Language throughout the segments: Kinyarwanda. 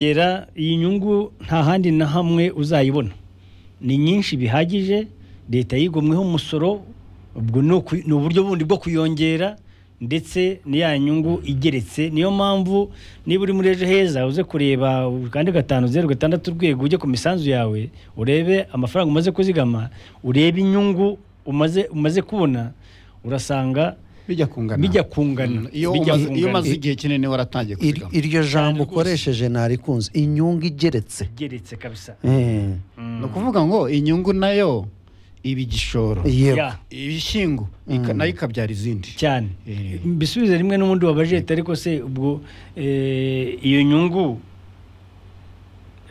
yera iyi nyungu nta handi na hamwe uzayibona ni nyinshi bihagije leta yigomweho umusoro ubwo ni uku- ni uburyo bundi bwo kuyongera ndetse ni ya nyungu igeretse niyo mpamvu niba uri muri ejo heza uze kureba kandi gatanu zeru gatandatu urwego ujye ku misanzu yawe urebe amafaranga umaze kuzigama urebe inyungu umaze umaze kubona urasanga bijya kungana bijya kungana Mm, iyo bijya umaze- iyo kungana. umaze igihe kinini waratangiye Ir- kuzigama iryo jambo rwose. ukoresheje ntarikunze inyungu igeretse igeretse kabisa Eh, ni ukuvuga ngo inyungu nayo iba igishoro yego Ya. ibishyingo ika- nayo ikabyara izindi cyane Eh. mbisubize rimwe n'ubundi wabajete ariko se ubwo eh, iyo nyungu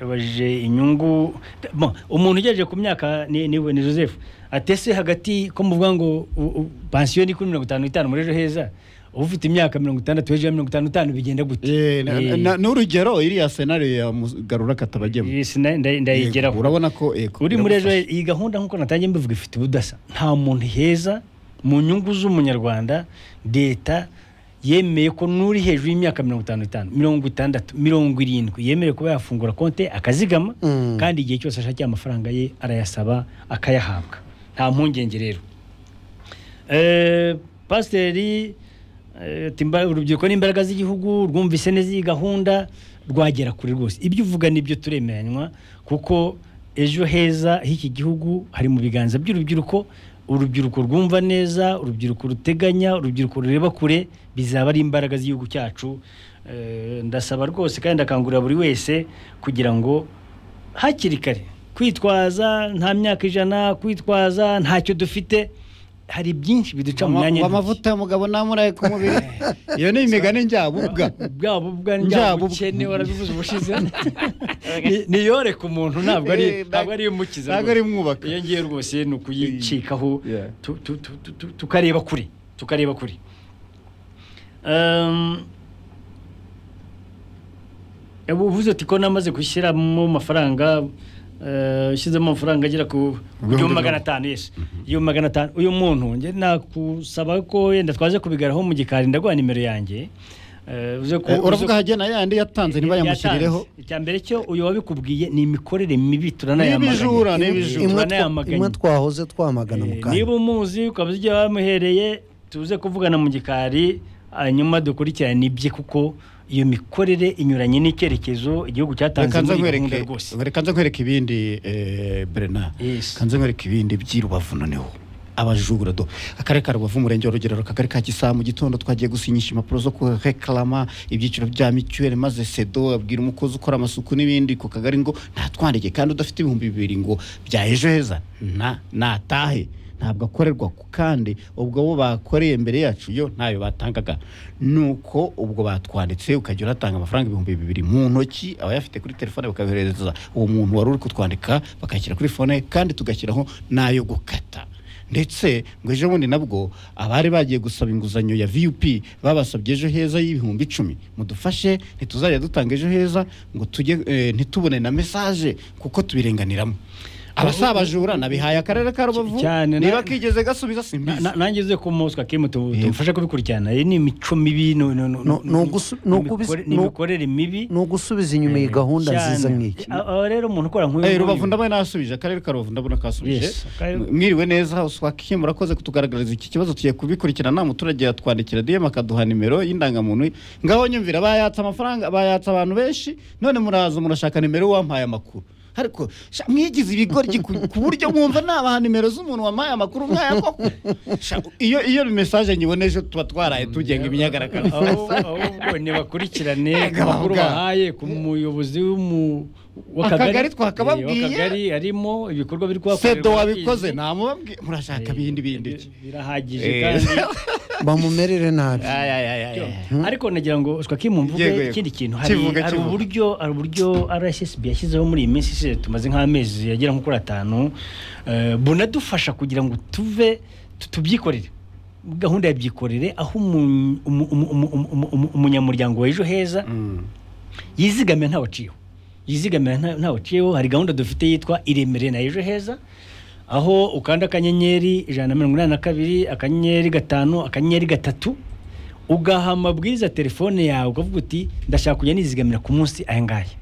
yabajije inyungu Bon, umuntu ugejeje ku myaka ni ni- ni joseph atese hagati ko muvuga ngo u- u- pansiyo ni kuri mirongo itanu n'itanu muri ejo heza uba ufite imyaka mirongo itandatu hejuru ya mirongo itanu n'itanu bigenda gute Eh, na- Eh. na- n'urugero iriya senariyo ya mugarura katabagema Iyi sina- nda- ndayigeraho Yego, urabona ko eh, uri muri ejo biragufasha. iyi gahunda nk'uko natangiye mbivuga ifite ubudasa nta muntu heza mu nyungu z'umunyarwanda leta yemeye ko n'uri hejuru y'imyaka mirongo itanu n'itanu mirongo itandatu mirongo irindwi yemerewe kuba yafungura konti akazigama Mm. kandi igihe cyose ashakiye amafaranga ye arayasaba akayahabwa nta mpungenge rero Eh, pasiteri eh, ati "Imba- urubyiruko ni imbaraga z'igihugu rwumvise neza iyi gahunda rwagera kure rwose ibyo uvuga nibyo turemeranywa kuko ejo heza h'iki gihugu hari mu biganza by'urubyiruko urubyiruko rwumva neza urubyiruko ruteganya urubyiruko rureba kure bizaba ari imbaraga z'igihugu cyacu Eh, ndasaba rwose kandi ndakangurira buri wese kugira ngo hakiri kare kwitwaza nta myaka ijana kwitwaza ntacyo dufite hari byinshi biduca mu Ama- myanya amavuta ya mugabo namuraye ku mubiri iyo ni imigani njyabubwa bwaba ubwa Njyabu- bukene warabivuze ubushize Ni- niyoreka umuntu ntabwo ari Eh, ntabwo ari umukiza ntabwo ari mwubaka. iyo ngiye rwose ni ukuyicikaho Yeah. tu- tu- tu- tu- tu- tukareba kure tukareba kure Um, ubu uvuze uti ko namaze gushyiramo amafaranga eh, ushyizemo amafaranga agera ku Ibihumbi igihumbi mirongo- magana atanu yes igihumbi magana atanu uyu muntu njye nakusaba ko yenda twaze kubigaraho mu gikari ndaguha nimero yanjye Eh, uze ku- Eh, uze- uravuga hagena yandi yatanze niba yamushyirireho yatanze. icya mbere cyo uyu wabikubwiye ni imikorere mibi N'ibijura, n'ibijura. imwe twa- turanayamaganye imwe twahoze twamagana mu Eh, niba kanya umuzi ukaba uzi igihe wamuhereye tuze kuvugana mu gikari hanyuma dukurikirane ibye kuko iyo mikorere inyuranye n'icyerekezo igihugu cyatanze reka muri nze iyi nkwereke gahunda rwose reka nze nkwereke ibindi eh, Bernard Yes. reka nze nkwereke ibindi by'i Rubavu noneho abajura do akarere ka rubavu umurenge wa rugerero akagari ka gisaba mu gitondo twagiye gusinyisha impapuro zo kurekarama ibyiciro bya mituweli maze sedo abwira umukozi ukora amasuku n'ibindi ku kagari ngo ntatwandike kandi udafite ibihumbi bibiri ngo bya ejo heza nta natahe ntabwo akorerwa ku kandi ubwo bo bakoreye imbere yacu yo ntayo batangaga nuko ubwo batwanditse ukajya uratanga amafaranga ibihumbi bibiri mu ntoki aba ayafite kuri telefone bakayohereza uwo muntu wari uri kutwandika bakayashyira kuri fone ye, kandi tugashyiraho n'ayo gukata ndetse ngo ejo bundi nabwo abari bagiye gusaba inguzanyo ya vup babasabye ejo heza y'ibihumbi icumi mudufashe ntituzajya dutanga ejo heza ngo tujye eh, ntitubone na mesaje kuko tubirenganiramo abasaba abajura nabihaye akarere ka Rubavu Cyane, niba na- kigeze gasubiza simbizi Na- na- nanjye uze ku muswa kimu tu- Yego. tumufashe kubikurikirana iyi ni imico mibi no- no- no- No- no- nugusu- no- nugubizi- mikore- ni nu- imikorere mibi ni ugusubiza inyuma iyi gahunda cyane. nziza nk'iyi A- aho rero umuntu ukora nk'uyu Eh, nguyu- rubavu ndabona nasubije akarere ka rubavu ndabona kasubije Yes, akarere- M- mwiriwe neza uswaki murakoze kutugaragariza iki kibazo tugiye kubikurikirana umuturage yatwandikira dm akaduha nimero y'indangamuntu ngaho nyumvira bayatsa amafaranga bayatsa abantu benshi none muraza murashaka nimero wampaye amakuru ariko sha, mwigize ibigoryi ku ku buryo mwumva nabaha nimero z'umuntu wampaye amakuru mwaya koko Sha, iyo iyo mesaje nyiboneje tuba twaraye tugenga imyigaragambyo Ahubwo- ahubwo nibakurikirane Ega, amakuru bavuga. bahaye ku muyobozi w'umu- Akagari twakababwiye. Eh, w'akagari harimo ibikorwa biri kuhakorerwa sedo wabikoze barabizi. namubabwiye murashaka ibindi bindi Bir- ki? birahagije Eh. kandi bamumerere nabi Ay, ay, ay, ay, ay. ariko nagira ngo shwaki Yego, mumvuge yego. ikindi kintu hari Kivuga, hari kivuga. uburyo hari uburyo RSSB yashyizeho muri iyi minsi ishize tumaze nk'amezi yagera nko kuri atanu eh, bunadufasha kugira ngo tuve tu- tubyikorere gahunda ya byikorere aho umu- umu- umu- umu- umu- umu- umu- umunyamuryango wa ejo heza yizigamira ntawaciyeho yizigamira nta- ntawaciyeho hari gahunda dufite yitwa iremere na ejo heza aho ukanda akanyenyeri ijana na mirongo inani na kabiri akanyenyeri gatanu akanyenyeri gatatu ugaha amabwiriza telefone yawe ukavuga uti ndashaka kujya nizigamira ku munsi aya ngaya